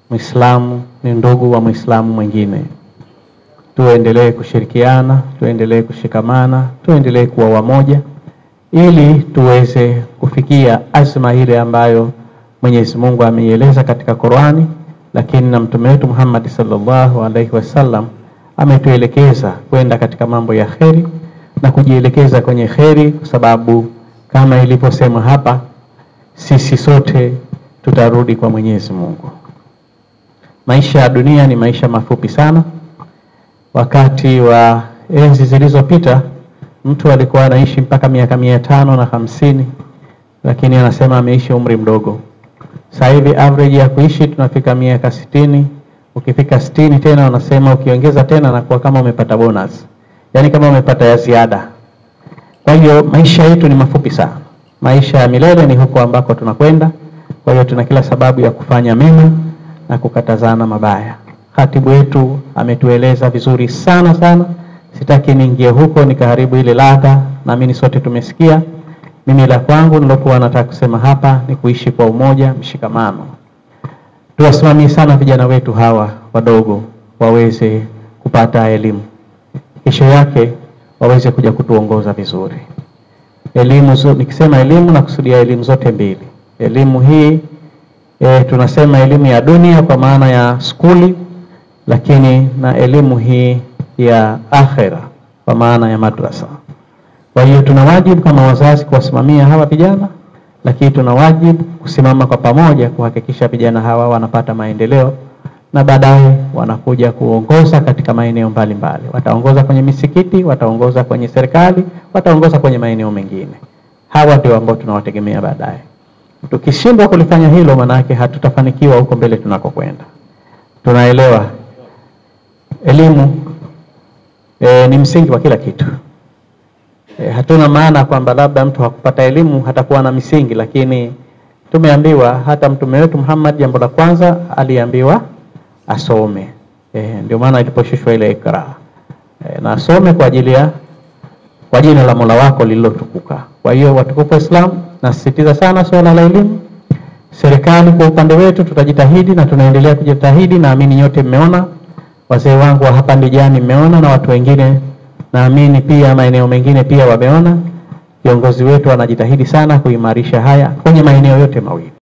Muislamu ni ndugu wa Muislamu mwingine. Tuendelee kushirikiana, tuendelee kushikamana, tuendelee kuwa wamoja ili tuweze kufikia azma ile ambayo Mwenyezi Mungu ameieleza katika Qur'ani, lakini na mtume wetu Muhammad sallallahu alaihi wasallam ametuelekeza kwenda katika mambo ya kheri na kujielekeza kwenye kheri, kwa sababu kama ilivyosema hapa, sisi sote tutarudi kwa Mwenyezi Mungu. Maisha ya dunia ni maisha mafupi sana. Wakati wa enzi zilizopita mtu alikuwa anaishi mpaka miaka mia tano na hamsini lakini anasema ameishi umri mdogo. Sasa hivi average ya kuishi tunafika miaka sitini. Ukifika sitini tena wanasema ukiongeza tena nakuwa kama umepata bonus, yaani kama umepata ya ziada. Kwa hiyo maisha yetu ni mafupi sana. Maisha ya milele ni huko ambako tunakwenda. Kwa hiyo tuna kila sababu ya kufanya mema na kukatazana mabaya. Khatibu wetu ametueleza vizuri sana sana, sitaki niingie huko nikaharibu ile ladha, naamini sote tumesikia. Mimi la kwangu nilokuwa nataka kusema hapa ni kuishi kwa umoja, mshikamano. Tuwasimamie sana vijana wetu hawa wadogo waweze kupata elimu, kesho yake waweze kuja kutuongoza vizuri. Elimu zo, nikisema elimu nakusudia elimu zote mbili. Elimu hii e, tunasema elimu ya dunia kwa maana ya skuli, lakini na elimu hii ya akhera kwa maana ya madrasa. Kwa hiyo tuna wajibu kama wazazi kuwasimamia hawa vijana, lakini tuna wajibu kusimama kwa pamoja kuhakikisha vijana hawa wanapata maendeleo na baadaye wanakuja kuongoza katika maeneo mbalimbali. Wataongoza kwenye misikiti, wataongoza kwenye serikali, wataongoza kwenye maeneo mengine. Hawa ndio ambao tunawategemea baadaye. Tukishindwa kulifanya hilo, manake hatutafanikiwa huko mbele tunakokwenda. Tunaelewa elimu e, ni msingi wa kila kitu. E, hatuna maana kwamba labda mtu hakupata elimu hatakuwa na misingi, lakini tumeambiwa hata mtume wetu Muhammad jambo la kwanza aliambiwa asome. E, ndio maana iliposhushwa ile ikra e, na asome kwa ajili ya kwa jina la Mola wako lililotukuka. Kwa hiyo watukufu wa Islam, nasisitiza sana suala la elimu. Serikali kwa upande wetu tutajitahidi na tunaendelea kujitahidi. Naamini nyote mmeona, wazee wangu wa hapa Ndijani mmeona, na watu wengine naamini pia maeneo mengine pia wameona. Viongozi wetu wanajitahidi sana kuimarisha haya kwenye maeneo yote mawili.